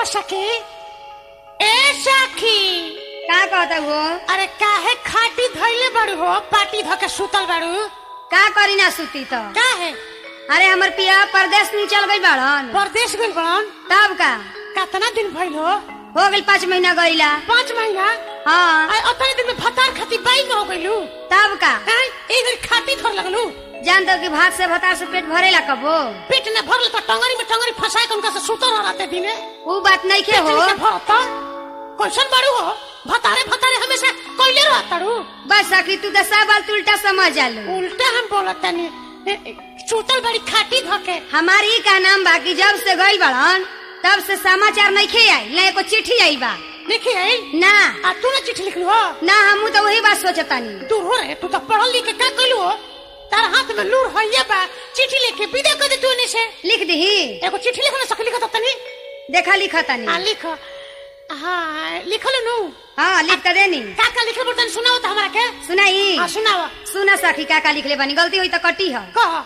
सखी ए सखी का कहता हो अरे काहे खाटी धइले बाड़ू हो पाटी धके सुतल बाड़ू का करी ना सुती तो काहे अरे हमर पिया परदेश में चल गई बाड़न परदेश गइल बड़न तब का कितना दिन भइल हो हो गई पाँच महीना गईला पाँच महीना हाँ आ उतने दिन में फतार खाती बाई में हो गइलू तब का हैं एक दिन खाटी थोड़ लगलू जान दो कि भात से भतार से पेट भरेला कबो पेट ने भरल तो टंगरी में टंगरी फंसाए के उनका से सुतल रहते दिने ऊ बात नहीं के हो पेट में भरता कैसन बाड़ू हो भतारे भतारे हमेशा कोइले रहताड़ू बस सखी तू तो सब बात उल्टा समझ आलू उल्टा हम बोलत तनी सुतल बड़ी खाटी धके हमारी का नाम बाकी जब से गई बड़न तब से समाचार नहीं खे आई ना एको चिट्ठी आई बा देखी आई ना आ तू ना चिट्ठी लिखलू हो ना हमू तो वही बात सोचतानी दूर हो रे तू तो पढ़ल लिख के का कइलू हो तार हाथ में लूर होइए बा चिट्ठी लिख के विदा कर दे तू ने से लिख दही एगो चिट्ठी लिखना सक लिखत तनी देखा लिखतानी आ लिख हाँ लिखल नु हाँ लिख के देनी का का लिखल बर्तन सुनाओ तो हमरा के सुनाई हाँ सुनाओ सुना सखी का का लिखले बानी गलती हुई तो कटी है कह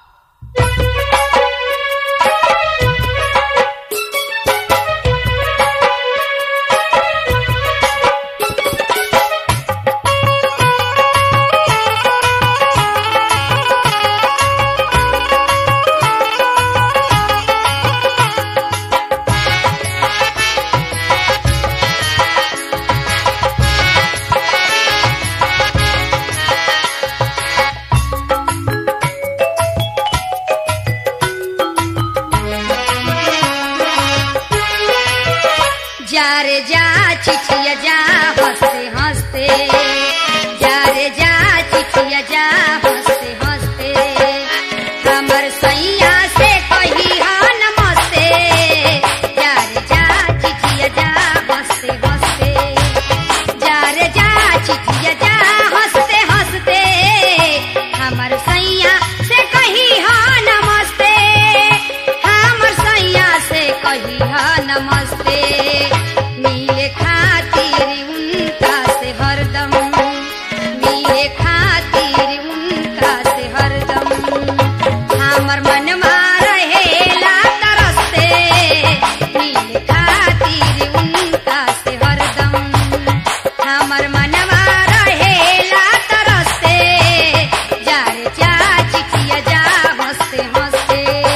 जा रे जा चिठिया जा हंसते हंसते जा रे जा चिठिया जा हंसते हंसते हमर सैया से कही हा नमस्ते जा रे जा चिठिया जा हंसते हंसते जा रे जा चिठिया जा हंसते हंसते हमर सैया से कही हा नमस्ते हमर सैया से कही हा नमस्ते मिले खातिर उनका से हरदम मिले खातिर उनका से हरदम हमर मन रहेला तरसते मिले खातिर उनका से हरदम हमर मनवा रहेला तरसते जा रे जा चिठिया जा हंसते हंसते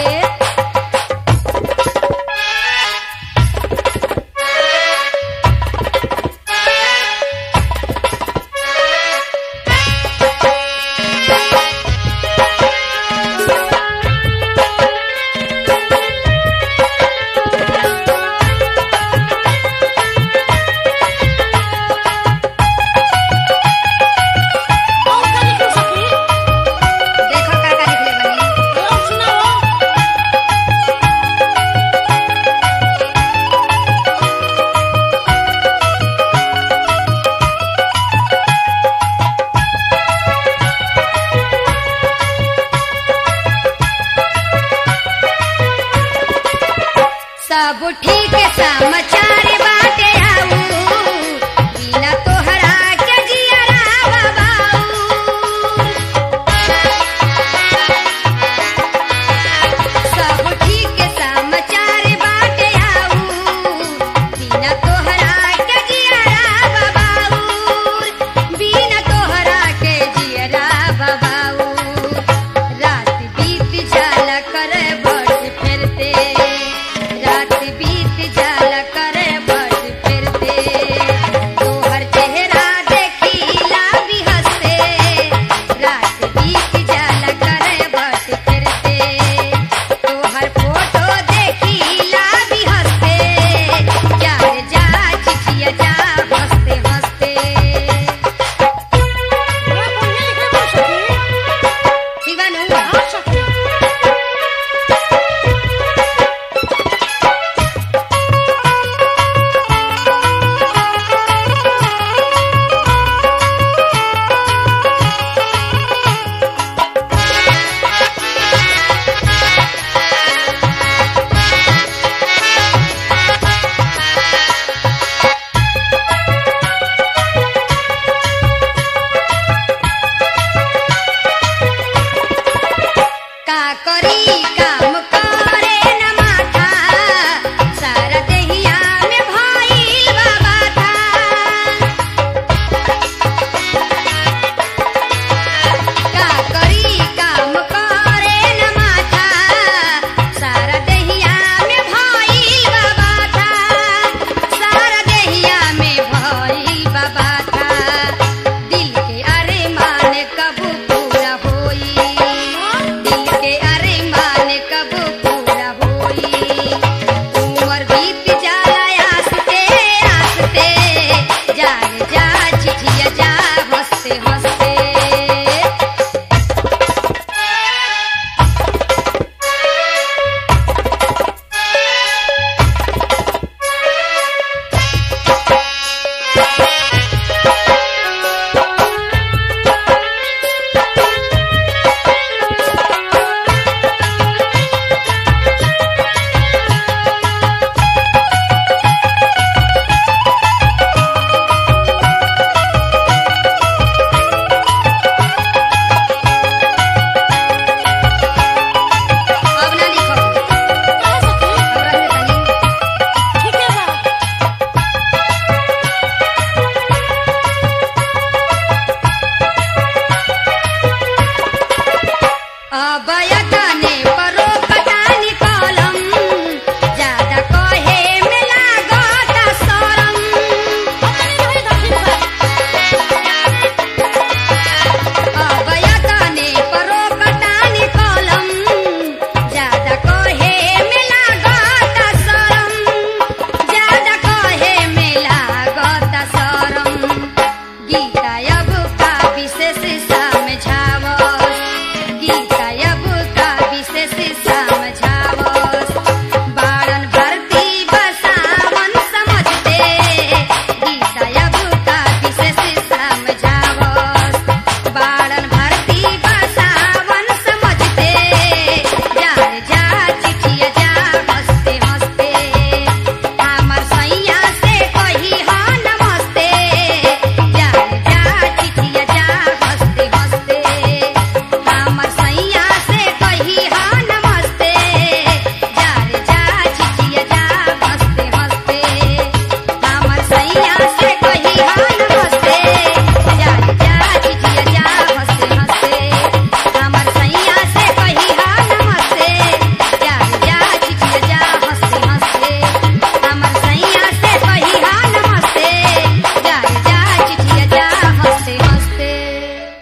और का लिखू सखी देखो का का लिखले बानी और सुनाओ सब ठीक समाचार बा